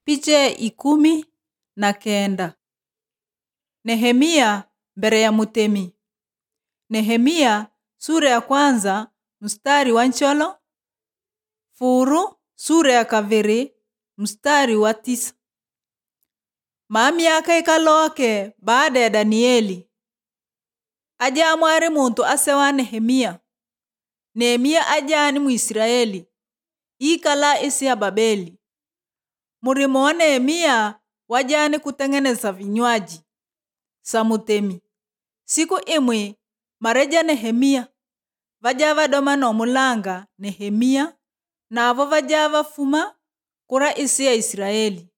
Picha ikumi na kenda Nehemia mbere ya mutemi Nehemia sura ya kwanza mstari wa ncholo Furu sura ya kaviri mstari wa tisa Mamyaka ikaloke baada ya Danieli aja mwari muntu asewa Nehemia Nehemia ajani Muisraeli ikala isi ya Babeli Murimo wa Nehemia wajani kutengeneza vinywaji samutemi siku imwe mareja Nehemia vaja vadoma nomulanga Nehemia navo vaja vafuma kura isi ya Israeli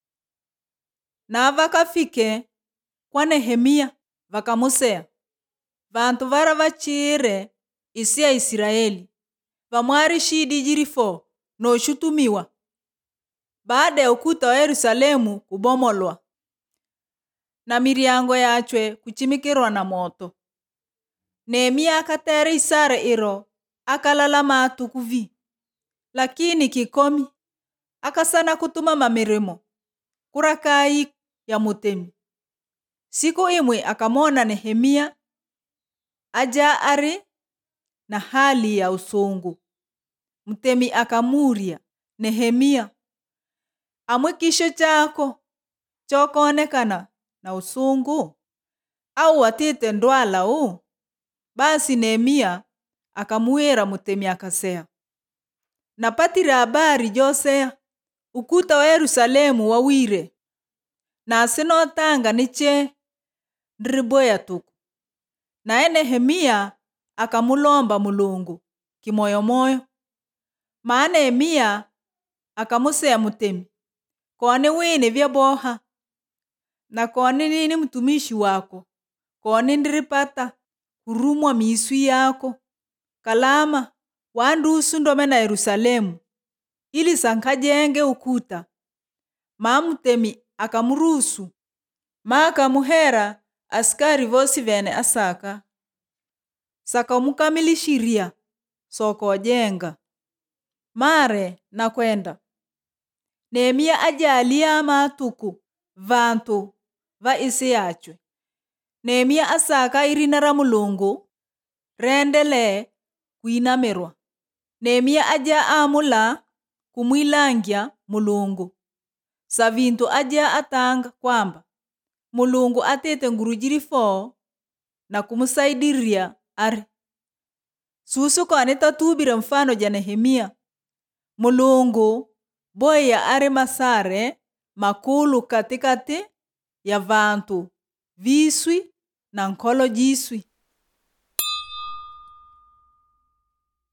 na vakafike kwa Nehemia vakamusea vantu vara vachire isi ya Israeli vamwari shidi jirifo noshutumiwa baada ya ukuta wa Yerusalemu kubomolwa na miryango yachwe kuchimikirwa na moto Nehemia akatera isara iro akalala matuku vi lakini kikomi akasana kutuma mamirimo kura kai ya mutemi siku imwe akamona Nehemia aja ari na hali ya usungu mtemi akamuria Nehemia amwe kisho chako chokonekana na usungu au watite ndwala u basi Nehemia akamuira mutemi akasea napatira habari josea ukuta wa Yerusalemu wawire na sinotanga niche ndiriboya tuku naye Nehemia akamulomba mulungu kimoyomoyo maana Nehemia akamusea mutemi kone wine vyaboha na kone nini mtumishi wako kone ndiripata kurumwa miswi yako kalama wandusu ndome na Yerusalemu ili sankajenge ukuta mamutemi akamuruhusu ma akamuhera askari vosi vene asaka sakamukamilishiria sokojenga mare nakwenda Nehemia ajalia matuku vantu va isi yachwe Nehemia asaka irina ra mulungu rendele kuinamirwa Nehemia aja amula kumwilangia mulungu sa vintu aja atanga kwamba mulungu atete nguru jirifo na kumusaidiria ari susu kone tatubire mfano ja Nehemia mulungu boya ari masare makulu katikati ya vantu viswi na nkolo jiswi